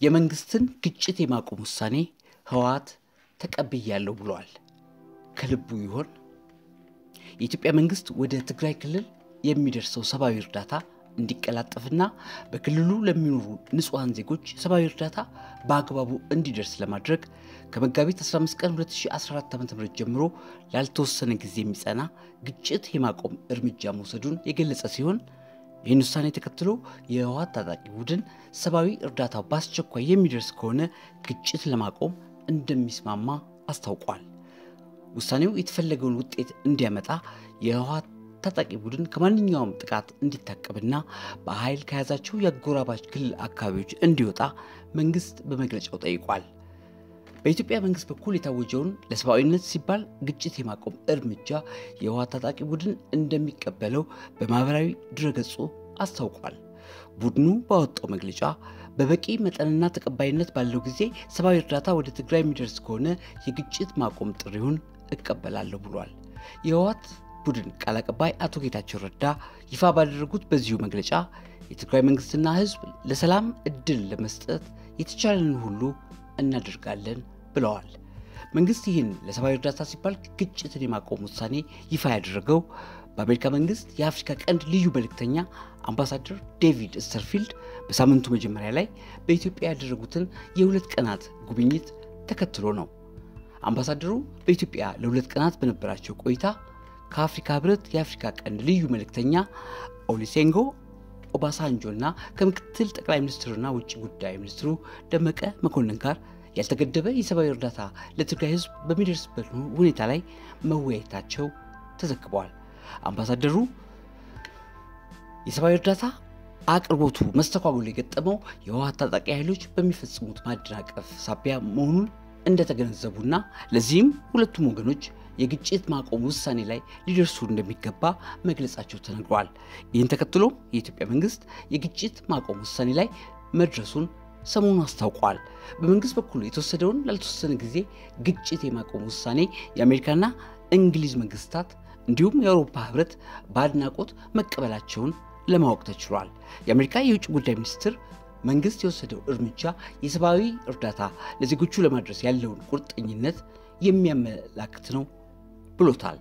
የመንግስትን ግጭት የማቆም ውሳኔ ህወሓት ተቀብያለሁ ብለዋል። ከልቡ ይሆን? የኢትዮጵያ መንግስት ወደ ትግራይ ክልል የሚደርሰው ሰብአዊ እርዳታ እንዲቀላጠፍና በክልሉ ለሚኖሩ ንጹሐን ዜጎች ሰብአዊ እርዳታ በአግባቡ እንዲደርስ ለማድረግ ከመጋቢት 15 ቀን 2014 ዓ.ም ጀምሮ ላልተወሰነ ጊዜ የሚጸና ግጭት የማቆም እርምጃ መውሰዱን የገለጸ ሲሆን ይህን ውሳኔ ተከትሎ የህወሓት ታጣቂ ቡድን ሰብአዊ እርዳታው በአስቸኳይ የሚደርስ ከሆነ ግጭት ለማቆም እንደሚስማማ አስታውቋል። ውሳኔው የተፈለገውን ውጤት እንዲያመጣ የህወሓት ታጣቂ ቡድን ከማንኛውም ጥቃት እንዲታቀብና በኃይል ከያዛቸው የአጎራባች ክልል አካባቢዎች እንዲወጣ መንግስት በመግለጫው ጠይቋል። በኢትዮጵያ መንግስት በኩል የታወጀውን ለሰብአዊነት ሲባል ግጭት የማቆም እርምጃ የህወሓት ታጣቂ ቡድን እንደሚቀበለው በማህበራዊ ድረገጹ አስታውቋል። ቡድኑ ባወጣው መግለጫ በበቂ መጠንና ተቀባይነት ባለው ጊዜ ሰብአዊ እርዳታ ወደ ትግራይ የሚደርስ ከሆነ የግጭት ማቆም ጥሪውን እቀበላለሁ ብሏል። የህወሓት ቡድን ቃል አቀባይ አቶ ጌታቸው ረዳ ይፋ ባደረጉት በዚሁ መግለጫ የትግራይ መንግስትና ህዝብ ለሰላም እድል ለመስጠት የተቻለንን ሁሉ እናደርጋለን ብለዋል። መንግስት ይህን ለሰብአዊ እርዳታ ሲባል ግጭትን የማቆም ውሳኔ ይፋ ያደረገው በአሜሪካ መንግስት የአፍሪካ ቀንድ ልዩ መልእክተኛ አምባሳደር ዴቪድ ስተርፊልድ በሳምንቱ መጀመሪያ ላይ በኢትዮጵያ ያደረጉትን የሁለት ቀናት ጉብኝት ተከትሎ ነው። አምባሳደሩ በኢትዮጵያ ለሁለት ቀናት በነበራቸው ቆይታ ከአፍሪካ ህብረት የአፍሪካ ቀንድ ልዩ መልእክተኛ ኦሊሴንጎ ኦባሳንጆ እና ከምክትል ጠቅላይ ሚኒስትሩና ውጭ ጉዳይ ሚኒስትሩ ደመቀ መኮንን ጋር ያልተገደበ የሰብአዊ እርዳታ ለትግራይ ህዝብ በሚደርስበት ሁኔታ ላይ መወያየታቸው ተዘግበዋል። አምባሳደሩ የሰብአዊ እርዳታ አቅርቦቱ መስተጓጎል የገጠመው የህወሓት ታጣቂ ኃይሎች በሚፈጽሙት ማደናቀፍ ሳቢያ መሆኑን እንደተገነዘቡና ለዚህም ሁለቱም ወገኖች የግጭት ማቆም ውሳኔ ላይ ሊደርሱ እንደሚገባ መግለጻቸው ተነግሯል። ይህን ተከትሎም የኢትዮጵያ መንግስት የግጭት ማቆም ውሳኔ ላይ መድረሱን ሰሞኑን አስታውቋል። በመንግስት በኩል የተወሰደውን ላልተወሰነ ጊዜ ግጭት የማቆም ውሳኔ የአሜሪካና እንግሊዝ መንግስታት እንዲሁም የአውሮፓ ህብረት በአድናቆት መቀበላቸውን ለማወቅ ተችሏል። የአሜሪካ የውጭ ጉዳይ ሚኒስትር መንግስት የወሰደው እርምጃ የሰብአዊ እርዳታ ለዜጎቹ ለማድረስ ያለውን ቁርጠኝነት የሚያመላክት ነው ብሎታል።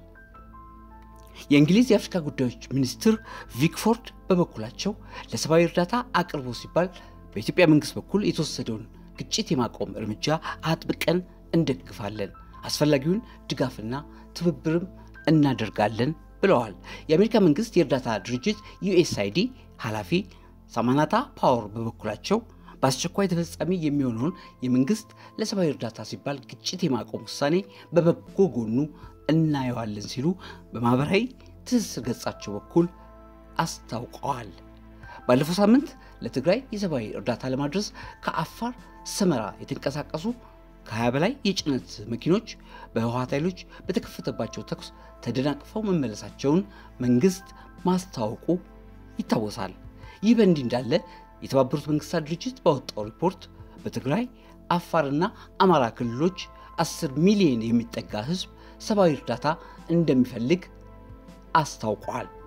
የእንግሊዝ የአፍሪካ ጉዳዮች ሚኒስትር ቪክፎርድ በበኩላቸው ለሰብአዊ እርዳታ አቅርቦ ሲባል በኢትዮጵያ መንግስት በኩል የተወሰደውን ግጭት የማቆም እርምጃ አጥብቀን እንደግፋለን፣ አስፈላጊውን ድጋፍና ትብብርም እናደርጋለን ብለዋል። የአሜሪካ መንግስት የእርዳታ ድርጅት ዩኤስአይዲ ኃላፊ ሳማናታ ፓወር በበኩላቸው በአስቸኳይ ተፈጻሚ የሚሆነውን የመንግስት ለሰብአዊ እርዳታ ሲባል ግጭት የማቆም ውሳኔ በበጎ ጎኑ እናየዋለን ሲሉ በማህበራዊ ትስስር ገጻቸው በኩል አስታውቀዋል። ባለፈው ሳምንት ለትግራይ የሰብአዊ እርዳታ ለማድረስ ከአፋር ሰመራ የተንቀሳቀሱ ከ20 በላይ የጭነት መኪኖች በህወሓት ኃይሎች በተከፈተባቸው ተኩስ ተደናቅፈው መመለሳቸውን መንግስት ማስታወቁ ይታወሳል። ይህ በእንዲህ እንዳለ የተባበሩት መንግስታት ድርጅት ባወጣው ሪፖርት በትግራይ አፋርና አማራ ክልሎች 10 ሚሊዮን የሚጠጋ ህዝብ ሰብአዊ እርዳታ እንደሚፈልግ አስታውቋል።